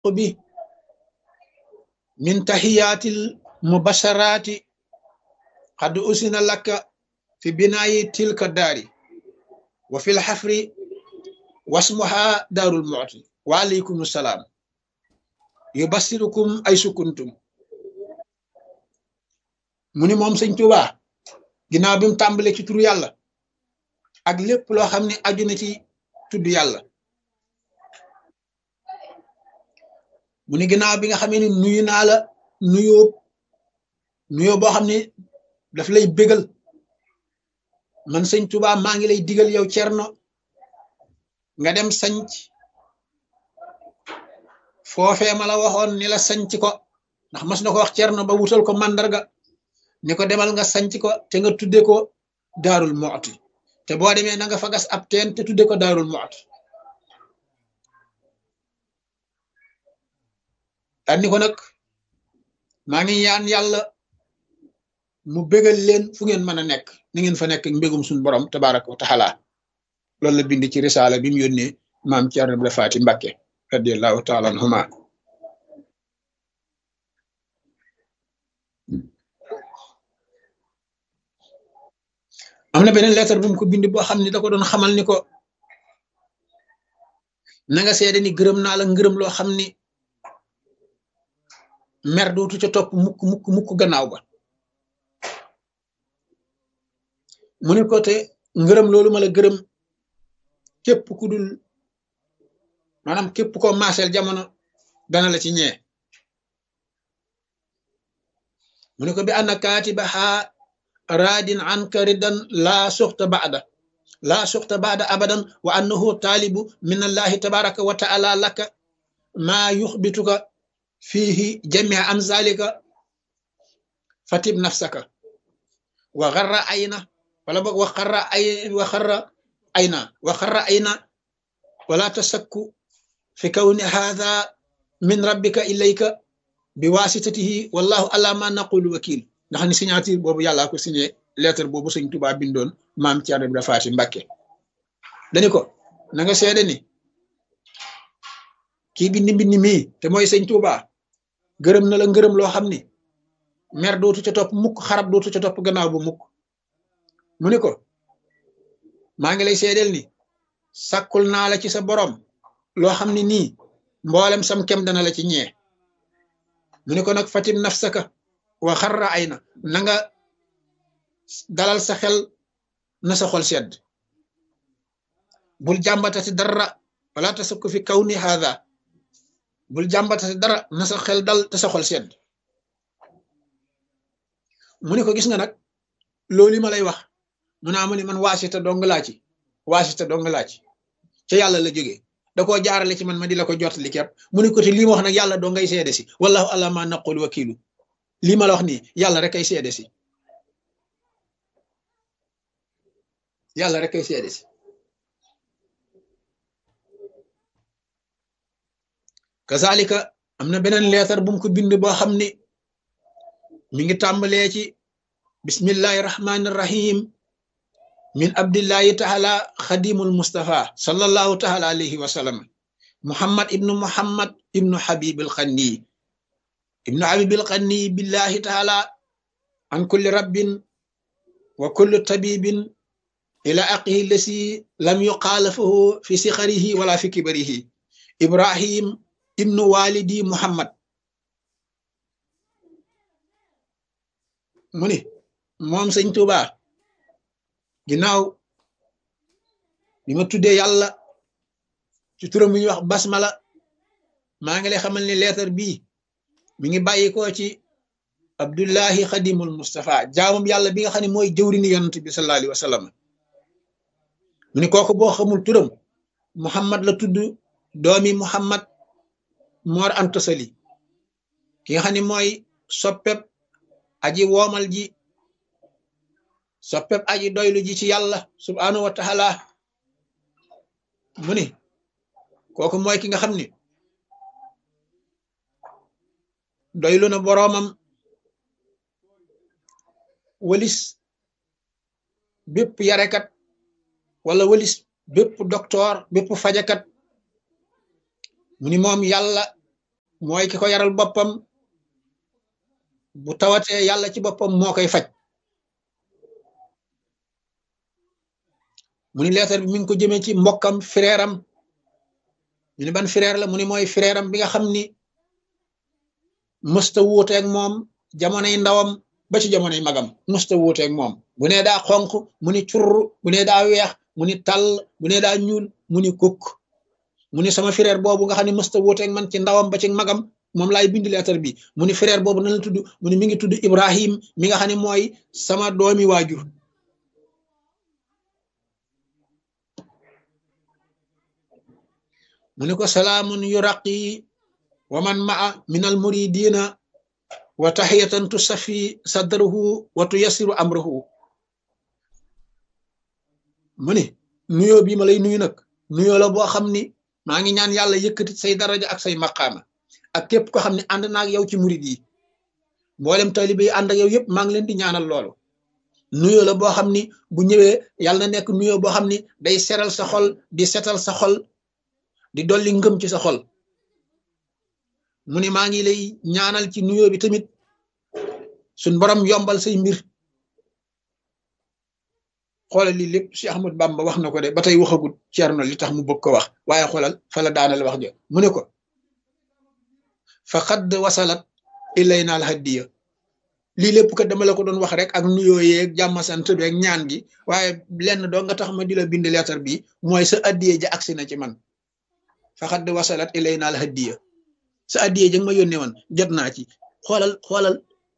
bi min tahiyaatil mubasharaati qad usina laka fi binaayi tilka daari wa fil xafri wasmuha daarul mu'ti wa aleykum salaam yubassirukum ay sukuntum mu ni moom sëñ Tuubaa ginnaaw bi mu tàmbale ci turu yàlla ak lépp loo xam ne aju na ci tudd yàlla mu ni ginnaaw bi nga xamee ni nuyu naa la nuyoo nuyoo boo xam ne daf lay bégal man sëñ Tuubaa maa ngi lay digal yow cerno nga dem sanc foofee ma la waxoon ni la sanc ko ndax mas na ko wax cerno ba wutal ko màndarga ni ko demal nga sanc ko te nga tudde ko daarul mu'ti te boo demee na nga fa gas ab teen te tudde ko daarul mu'ti daan ni ko nag maa ngi ñaan yàlla mu bégal leen fu ngeen mën a nekk ni ngeen fa nekk mbégum suñu borom tabaraka wa taala loolu la bind ci risaala bi mu yónnee maam Cerno Ibra Faati Mbàkke radiallahu taala anhuma am na beneen lettre bu mu ko bind boo xam ne da ko doon xamal ni ko na nga seede ni gërëm naa la ngërëm loo xam ni mer dootu ca topp mukk mukk mukk gannaaw ba mu ne ko te ngërëm loolu ma la gërëm képp ku dul maanaam képp ko maaseel jamono dana la ci ñee mu ne ko bi anna kaatibaha raadin anka ridan laa suxta baada laa suxta baada abadan wa annahu taalibu min allahi tabaraka wa taala laka maa yuxbituka fiihi jamia am zalika fatib nafsaka wa xarra ayna wala boog wa xarra ay wa xarra ayna wa xarra ayna wala tasakku fi kawni hadha min rabbika ilayka bi wasitatihi wallahu ala ma naqulu wakil ndax ni signature boobu yàllaa ko signé lettre boobu sëñ Tuubaa bindoon maam Cerno Ibra Faati Mbàkke dani ko na nga seede ni kii bindi mbindi mii te mooy sëñ Tuubaa gërëm na la ngërëm loo xam ni mer dootu ca topp mukk xarab dootu ca topp gannaaw bu mukk mu ni ko maa ngi lay seedeel ni sàkkul naa la ci sa borom loo xam ne nii mboolem sam kem dana la ci ñee mu ni ko nag fatim nafsaka wa xarra ay na na nga dalal sa xel na sa xol sedd bul jàmbatati dara wala tasakku fi kaw ni haada bul jàmbatati dara na sa xel dal te sa xol sedd mu ni ko gis nga nag loolu ma lay wax mu naa mu ni man waasita dong laa ci waasita dong laa ci ca yàlla la jógee da koo jaarale ci man ma di la ko jottali képp mu ni ko te lii ma wax nag yàlla doo ngay seede si wallahu ala ma naqul wakilu lii ma la wax nii yàlla rek ay seede si yàlla rek ay seede si kazalika am na beneen leetar bu mu ko bind boo xam ni mi ngi tàmbalee ci bismillahi rahmani rahim min abdillahi taala xadimul mustafa sallallahu taala alayhi wa sallam muhammad ibnu muhammad ibnu habibil xanni ibnu habibil xanni billahi taala an kulli rabbin wa kulli tabibin ila aqihi lasi lam yuqaalafahu fi sixarihi wala fi kibarihi ibrahim ibnu walidi muhammad mu ni moom sëñ Tuuba ginnaaw bi ma tuddee yàlla ci turam bi ñuy wax basmala maa ngi lay xamal ni leetar bii mi ngi bàyyi ko ci abdullahi xadimul mustafa jaamam yàlla bi nga xam ne mooy jëwrini yonent bi sallallahu alayhi wa sallam mu ni kooku boo xamul turam muhammad la tudd doomi muhammad moor antasali ki nga xam ne mooy soppeb aji woomal ji soppeb aji doylu ji ci yàlla subhanahu wa taala mu ni kooku mooy ki nga xam ni doylu na boroomam walis bépp yarekat wala walis bépp docteur bépp fajakat mu ni moom yàlla mooy ki ko yaral boppam bu tawatee yàlla ci boppam moo koy faj mu ni leetar bi mi ngi ko jëmee ci mbokkam frère am ñu ni ban frère la mu ni mooy frère am bi nga xam ni mësta wuuteeg moom jamonoy ndawam ba ci jamonoy magam mësta wuuteeg moom bu nee daa xonq mu ni curr bu nee daa weex mu ni tàll bu nee daa ñuul mu ni kukk mu ni sama frère boobu nga xam ne mësta wuuteeg man ci ndawam ba ci magam moom laay bind leetar bi mu ni frère boobu nan la tudd mu ni mi ngi tudd Ibrahim mi nga xam ne mooy sama doomi waajur mu ni ko salaamun yuraqi wa man maa min al muridina wa taxiyatan tusafi sadrahu wa tuyassiru amrahu mu ni nuyoo bii ma lay nuyu nag nuyoo la boo xam ni maa ngi ñaan yàlla yëkkati say daraja ak say maqaama ak képp ko xam ne ànd naag yow ci murid yi mboolem taalibe yi ànd ak yow yëpp maa ngi leen di ñaanal loolu nuyoo la boo xam ni bu ñëwee yàlla na nekk nuyoo boo xam ni day seral sa xol di setal sa xol di dolli ngëm ci sa xol mu ni maa ngi lay ñaanal ci nuyoo bi tamit suñ borom yombal say mbir xoolal lii lépp si Ahmad Bamba wax na ko de ba tey waxagut Ceerno li tax mu bëgg ko wax waaye xoolal fa la daanal wax jo mu ne ko fa xadd wasalat ilayna al hadiya lii lépp kat dama la ko doon wax rek ak nuyoo yeeg jàmm sant beeg ñaan gi waaye lenn doo nga tax ma di la bind leetar bi mooy sa addiye ja agsi na ci man fa xadd wasalat ilayna al hadiya sa addiye ja nga ma yónnee woon jot naa ci xoolal xoolal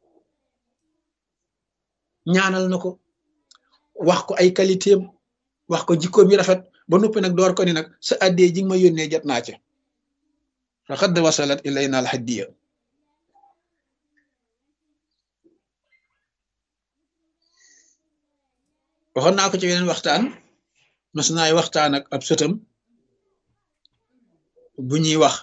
ñaanal na ko wax ko ay qualité am wax ko jikkoom yi rafet ba noppi nag door ko ni nag sa addee ji nga ma yónnee jot naa ca faqad wasalat ilayna al hadiya waxoon naa ko ci weneen waxtaan mas naay waxtaan ak ab sëtam bu ñuy wax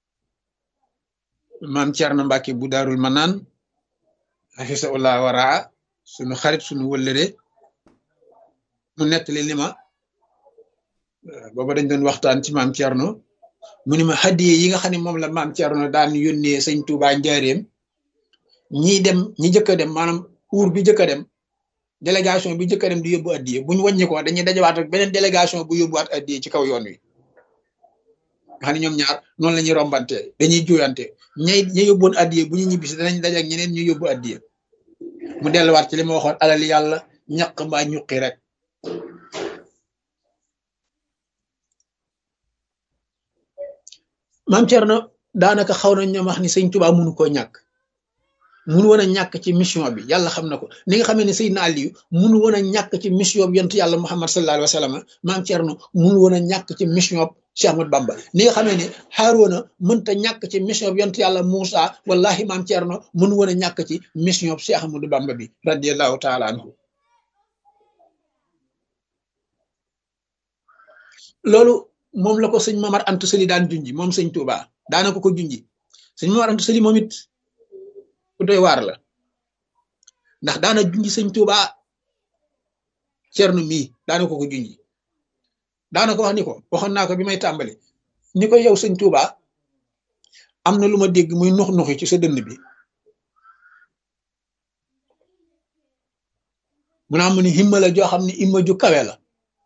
maam Cerno Mbàkke bu daarul manaan hafisahullah waraa sunu xarit sunu wëllëre mu nettali li ma booba dañ doon waxtaan ci maam Thierno mu ni ma hadiye yi nga xam ne moom la maam Thierno daan yónnee sëñ Touba Njaareem ñiy dem ñi jëkk a dem maanaam uur bi jëkk a dem délégation bi jëkk a dem di yóbbu addiye buñ wàññi ko dañuy dajawaat ak beneen délégation bu yóbbuwaat addiye ci kaw yoon wi nga xam ne ñoom ñaar noonu la ñuy rombante dañuy juyante ñay ña yóbboon addiye bu ñu ñibbisi danañ daje ak ñeneen ñu yóbbu addiye mu delluwaat ci li ma waxoon alal yàlla ñaq mbaa ñuqi rek maam Thierno daanaka xaw nañ ñoom wax ni sëñ Tuubaa mënu koo ñàkk mënu woon a ñàkk ci mission bi yàlla xam na ko ni nga xamee ne Seydina Aliyu mënu woon a ñàkk ci mission bi yonent yàlla Muhammad sallallahu alayhi wa sallam maam Thierno mënu woon a ñàkk ci mission bi Cheikh Ahmad Bamba ni nga xamee ne Haaruna mënta ñàkk ci mission bi yonent yàlla Moussa wallahi maam Thierno mënu woon a ñàkk ci mission bi Cheikh Ahmadou Bamba bi radiyallahu taala anhu loolu moom la ko sëñ Mamar Anta Sali daan junji moom sëñ Touba daana ko ko junji sëñ Mamar Anta Sali moom it ku doy waar la ndax daana junji sëñ Touba Cerno mii daana ko ko junji daana ko wax ni ko waxoon naa ko bi may tàmbali ni ko yow sëñ Touba am na lu ma dégg muy nux nuxi ci sa dënn bi mu naa mu ni himma la joo xam ne himma ju kawe la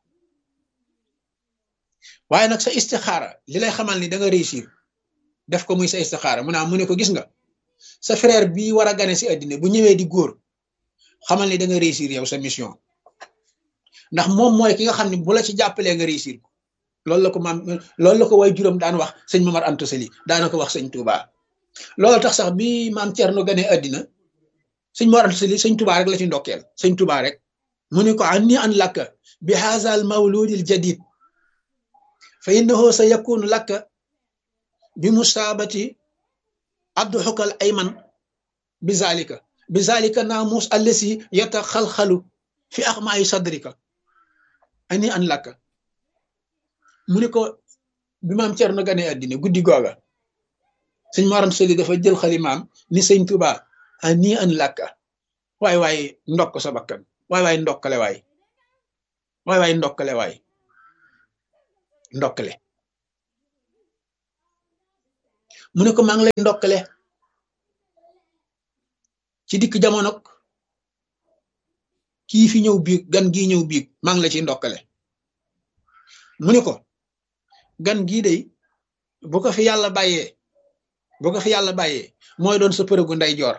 waaye nag sa istixaara li lay xamal ni da nga réussir def ko muy sa istixaara mu naa mu ne ko gis nga sa frère bii war a gane si àddina bu ñëwee di góor xamal ni da nga réussir yow sa mission ndax moom mooy ki nga xam ne bu la ci jàppalee nga réussir ko loolu la ko maam loolu la ko way juróom daan wax sëñ Mamar Anta Sali daana ko wax sëñ Touba loolu tax sax bi maam Thierno gane àddina sëñ Mamar Anta Sali sëñ Touba rek la ci ndokkeel sëñ Touba rek mu ne ko anni an lakka bi haazal mawludil jadid fa innahu sa yakunu lakka bi musaabati adduxuka al ayman bi zalika bi zalika naamus allasi yataxalxalu fi axmaayi sadrika ani an lakka mu ne ko bi maam Cerno gane àddina guddi googa sëñ Maram Sëli dafa jël xalimaam ni sëñ Tuba ani an lakka waay waay ndokk sa bakkan waay waay ndokkale waay waay waay ndokkale waay ndokkale mu ne ko maa ngi lay ndokkale ci dikk jamono kii fi ñëw biig gan gii ñëw biig maa ngi la ciy ndokkale mu ne ko gan gii day bu ko fi yàlla bàyyee bu ko fi yàlla bàyyee mooy doon sa përëgu nday joor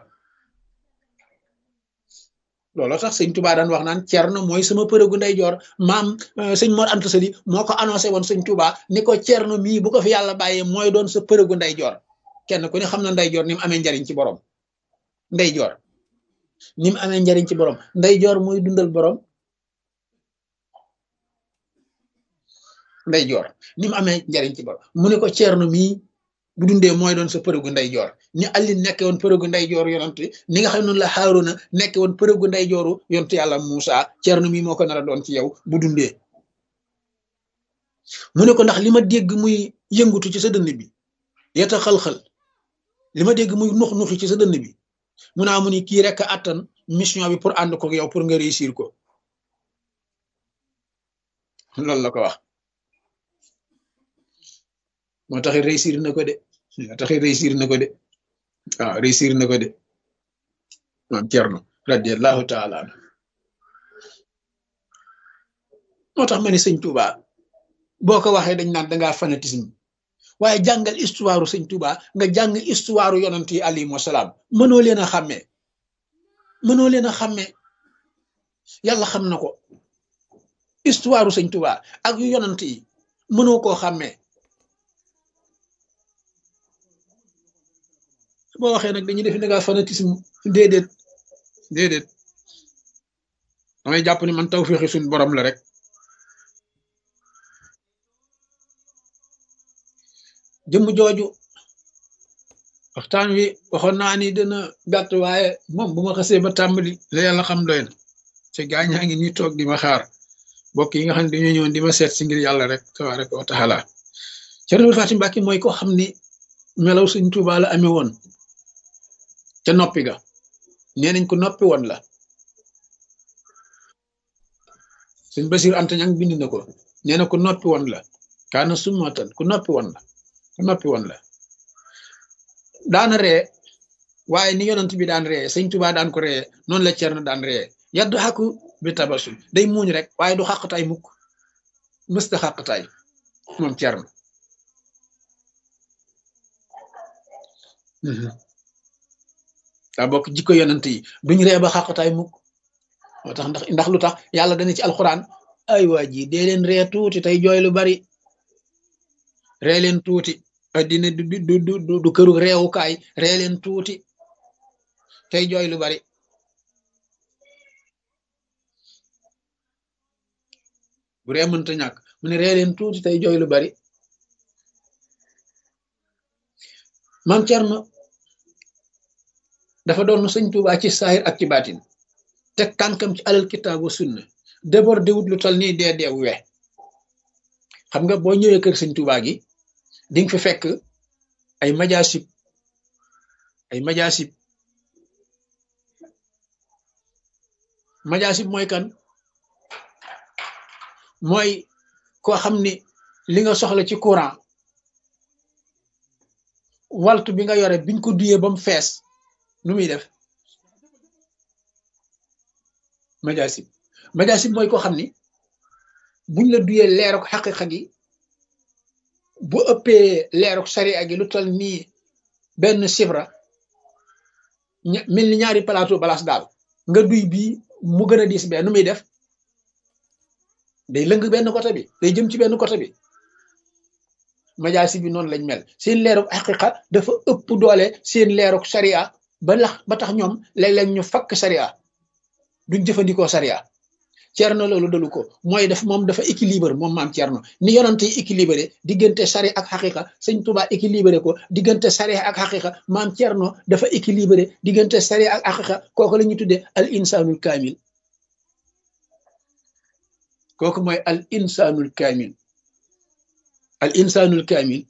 looloo tax sëñ Touba daan wax naan Cerno mooy sama përëgu nday joor maam sëñ Mor Anta Sali moo ko annoncé woon sëñ Touba ni ko Cerno mii bu ko fi yàlla bàyyee mooy doon sa përëgu nday joor kenn ku ne xam na nday joor ni mu amee njariñ ci borom nday joor ni mu amee njariñ ci borom nday joor mooy dundal borom nday joor ni mu amee njariñ ci borom mu ne ko Cerno mii bu dundee mooy doon sa përëgu nday joor ni Ali nekke woon përëgu nday joor yonent ni nga xam noonu la Haaruna nekke woon përëgu nday jooru yonent yàlla Muusa Cerno mii moo ko nar a doon ci yow bu dundee mu ne ko ndax li ma dégg muy yëngutu ci sa dënn bi yeta xal-xal li ma dégg muy nux nuxi ci sa dënn bi mu naa mu ni kii rek attan mission bi pour ànd ko yow pour nga réussir ko loolu la ko wax moo tax réussir na ko de moo tax réussir na ko de waaw réussir na ko de maam Cerno radiallahu taala anhu moo tax ma ne sëñ Touba boo ko waxee dañ naan dangaa fanatisme waaye jàngal histoire sëñ Touba nga jàng histoire yonant yi alayhimu salaam mënoo leen a xàmmee mënoo leen a xàmmee yàlla xam na ko histoire sëñ Touba ak yu yonant yi mënoo koo xàmmee boo waxee nag dañuy def ne nga fanatisme déedéet déedéet damay jàpp ni man taw féexi suñ borom la rek jëmm jooju waxtaan wi waxoon naa ni dina gàtt waaye moom bu ma xasee ba tàmbali la yàlla xam doy na te gaañaa ngi ñuy toog di ma xaar mbokk yi nga xam ne dañoo ñëwoon di ma seet si ngir yàlla rek tabaraka wa taala Cerno Fatim Mbàkke mooy ko xam ni melaw Sëñ Tuubaa la amee woon ca noppi ga nee nañ ko noppi woon la sëñ Basiir Anta Ñaŋ bind na ko nee na ko noppi woon la kaana summatan ku noppi woon la ku noppi woon la daana ree waaye ni yonent bi daan ree sëñ Tuubaa daan ko ree noonu la Cerno daan ree yaddu xàkku bi tabasul day muuñ rek waaye du xàqtaay mukk mësta xàqtaay moom Cerno daa bokk jikko yonent yi duñ ree ba xàqtaay mukk moo tax ndax ndax lu tax yàlla dana ci alxuraan ay waa ji dee leen ree tuuti tey jooy lu bari ree leen tuuti addina du du du du këru reewukaay ree leen tuuti tey jooy lu bari bu ree mënta ñàkk mu ne ree leen tuuti tey jooy lu bari maam Cerno dafa doon sëñ Tuubaa ci saahir ak ci baatin teg tànkam ci alal kitaabu sunna débordé wut lu tal nii dee deew we xam nga boo ñëwee kër sëñ Tuubaa gi di nga fi fekk ay majaasib ay majaasib majaasib mooy kan mooy koo xam ni li nga soxla ci courant waltu bi nga yore biñ ko duyee ba mu fees nu muy def majaasib majaasib mooy koo xam ni buñ la duyee leeruk xaqiqa gi bu ëppee leeruk sariya gi lu tal nii benn sifra mel ni ñaari plateau balaas daal nga duy bii mu gën a diis bee nu muy def day lëng benn côté bi day jëm ci benn côté bi majaasib bi noonu lañ mel seen leeruk xaqiqa dafa ëpp doole seen leeruk sariya ba lax ba tax ñoom léeg-léeg ñu fakk sariya duñ jëfandikoo sariya Cerno loolu dalu ko mooy def moom dafa équilibre moom maam Cerno ni yonante yi équilibré diggante sari ak xaqiqa sëñ Tuubaa équilibré ko diggante sari ak xaqiqa maam Cerno dafa équilibré diggante sari ak xaqiqa kooku la ñuy tuddee al insanul kaamil kooku mooy al insanul kaamil al insanul kaamil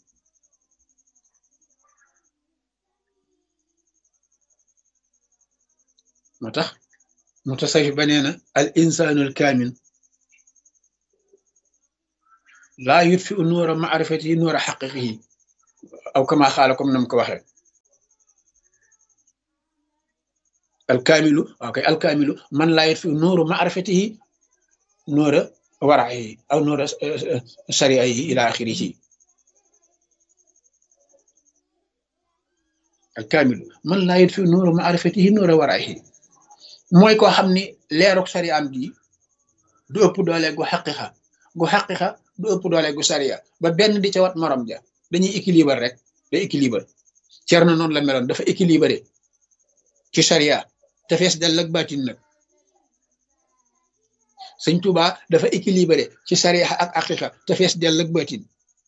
moo tax mutasawif ba nee na al insanul kaamil laa yutfi u nuura maarifatihi nuura xaqiqihi aw kama xaala comme nam ko waxee alkaamilu waaw kay alkaamilu man laa yit fi nuuru maarifatihi nuura waraihi aw nuura sariaihi ila axirihi alkaamilu man laa yit fi nuuru maarifatihi nuura waraihi mooy koo xam ni leeruk sariyaam gi du ëpp doole gu xaqiqa gu xaqiqa du ëpp doole gu sariya ba benn di ca wat morom ja dañuy équilibre rek day équilibre cer na noonu la meloon dafa équilibré ci sariya te fees dell ak baatin nag sëñ Tuba dafa équilibré ci sariya ak aqiqa te fees dell ak baatin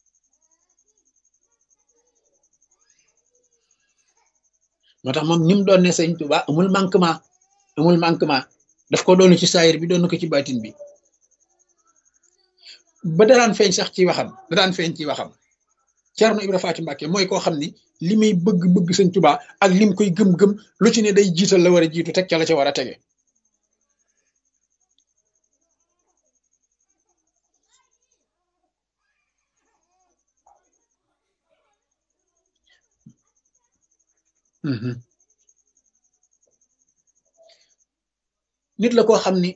moo tax moom ni mu doon ne sëñ Tuba amul manquement amul manquement daf ko doon ci saayir bi doon ko ci baatin bi ba daraan feeñ sax ci waxam daraan feeñ ci waxam Cerno Ibra Faati Mbàkke mooy koo xam ni li muy bëgg-bëgg sëñ Tuba ak lim koy gëm-gëm lu ci ne day jiital la war a jiitu teg ca la ca war a tege nit la koo xam ni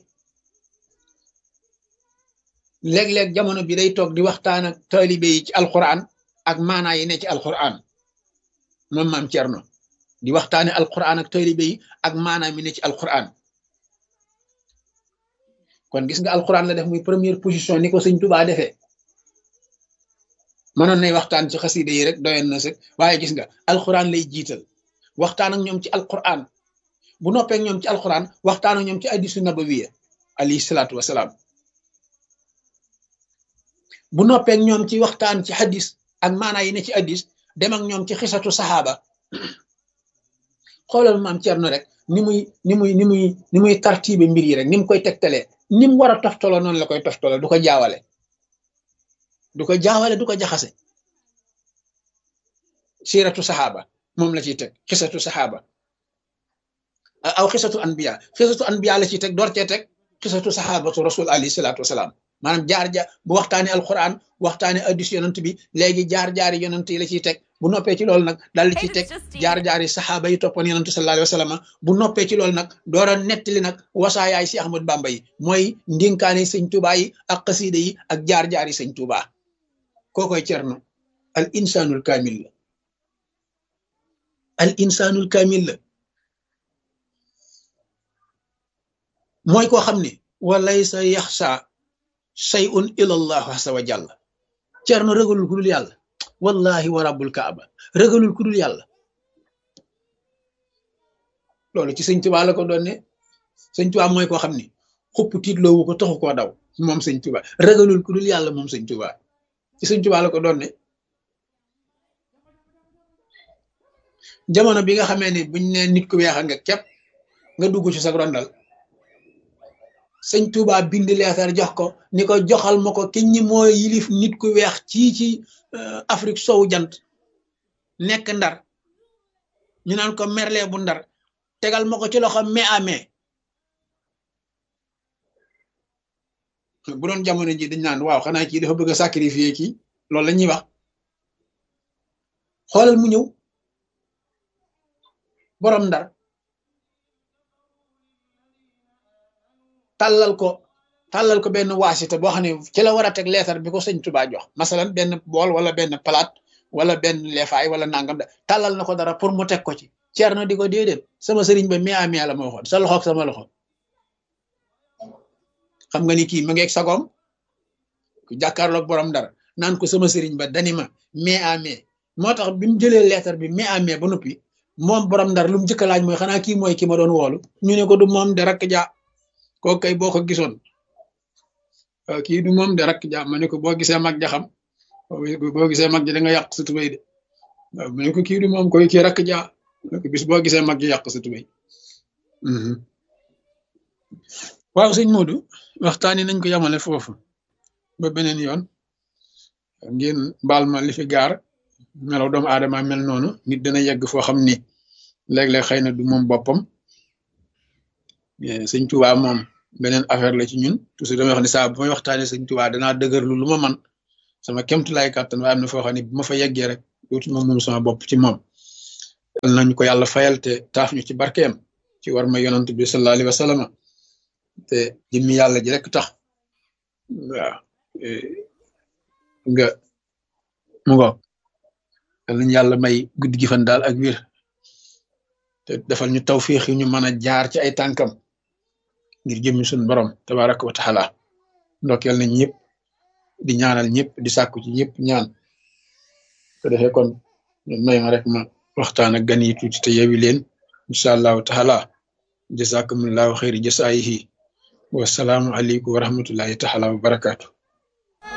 léeg-léeg jamono bi day toog di waxtaan ak taalibe yi ci alquran ak maanaa yi ne ci alquran moom maam Cerno di waxtaane alquran ak taalibe yi ak maanaa mi ne ci alquran kon gis nga alquran la def muy première position ni ko sëñ Tuubaa defee mënoon nay waxtaan ci xasida yi rek doyoon na sëg waaye gis nga alquran lay jiital waxtaan ak ñoom ci alquran bu noppee ñoom ci alquran waxtaan ak ñoom ci hadiisu nabawiya alayhi salaatu wasalaam bu noppee ñoom ci waxtaan ci hadis ak maanaa yi ne ci hadis dem ak ñoom ci xisatu saxaaba xoolal maam Cerno rek ni muy ni muy ni muy ni muy tartibe mbir yi rek ni mu koy tegtalee ni mu war a toftaloo noonu la koy toftaloo du ko jaawale du ko jaawale du ko jaxase siiratu saxaaba moom la ciy teg xisatu saxaaba aw xisatu anbiya xisatu anbiya la ciy teg door cee teg xisatu saxaabatu rasul alayhi salaatu wasalaam maanaam jaar jaar bu waxtaanee alquran waxtaanee addis yonant bi léegi jaar jaari yonant yi la ciy teg bu noppee ci loolu nag daal di ciy teg jaar jaari saxaaba yi toppoon yonant sallallahu alayhi wa sallam bu noppee ci loolu nag door a nettali nag wasaayaay si Ahmad Bamba yi mooy ndinkaane sëñ Tuubaa yi ak xasiida yi ak jaar jaari sëñ Tuubaa kookoy cerno al insanul kaamil la al insanul kaamil la mooy koo xam ne walaysa yaxsa shay'un ila allah azza wa jalla cerno ragalul ku dul yàlla wallahi wa rabbul kaaba ragalul ku dul yàlla loolu ci sëñ Tuubaa la ko doon ne sëñ Tuubaa mooy koo xam ni xupp tiitloowu ko taxu koo daw moom sëñ Tuubaa ragalul ku dul yàlla moom sëñ Tuubaa ci sëñ Tuubaa la ko doon ne jamono bi nga xamee ni buñ ne nit ku weexa nga képp nga dugg ci sa rondal sëñ Touba bind leetar jox ko ni ko joxal ma ko ki ñi mooy yilif nit ku weex ci ci Afrique sowu jant nekk ndar ñu naan ko merle bu ndar tegal ma ko ci loxo mais à mais bu doon jamono ji dañ naan waaw xanaa kii dafa bëgg a sacrifier kii loolu la ñuy wax xoolal mu ñëw borom ndar tàllal ko tàllal ko benn waasita boo xam ne ci la war a teg leetar bi ko sëñ Tuba jox masalan benn bool wala benn palaat wala benn leefaay wala nangam da tàllal na ko dara pour mu teg ko ci Ceerno di ko déedéet sama sëriñ ba mi amee la ma waxoon sa loxoog sama loxo xam nga ni kii ma ngeeg sagoom ku jàkkaarloog borom dara naan ko sama sëriñ ba dani ma mais amee moo tax bi mu jëlee leetar bi mais amee ba noppi moom borom ndar lu mu njëkk a laaj mooy xanaa kii mooy ki ma doon woolu ñu ne ko du moom de rakk ja kooku kay boo ko gisoon kii du moom de rakk ja ma ne ko boo gisee mag ja xam boo gisee mag ja da nga yàq sa tubéy de waaw ma ne ko kii du moom koy kii rakk ja bis boo gisee mag ji yàq sa tubéy waaw sëñ Modou waxtaani nañ ko yamale foofu ba beneen yoon ngeen baal ma li fi gaar melaw doomu aadama mel noonu nit dana yegg foo xam ni léeg-léeg xëy na du moom boppam sëñ Tuubaa moom beneen affaire la ci ñun toujours damay wax ne saa bu may waxtaanee sëñ Tuubaa danaa dëgërlu lu ma man sama kemtu laay kàttan waaye am na foo xam ne bu ma fa yeggee rek dootuma moom sama bopp ci moom yal nañu ko yàlla fayal te taaf ñu ci barkeem ci war ma yonant bi sallallahu alayhi wa sallam te jëmmi yàlla ji rek tax waaw nga mu ngo yal nañu yàlla may guddi gi fan daal ak wir te defal ñu tawfiix yi ñu mën a jaar ci ay tànkam ngir jëmmi suñu borom tabaraka wa taala ndokkeel nañ ñëpp di ñaanal ñëpp di sàkku ci ñëpp ñaan ko defee kon may ma rek ma waxtaan ak gan yi tuuti te yewi leen incha allahu taala jazakumullahu xayri jasaayihi wasalaamu aleykum wa rahmatullahi taala wa barakaatu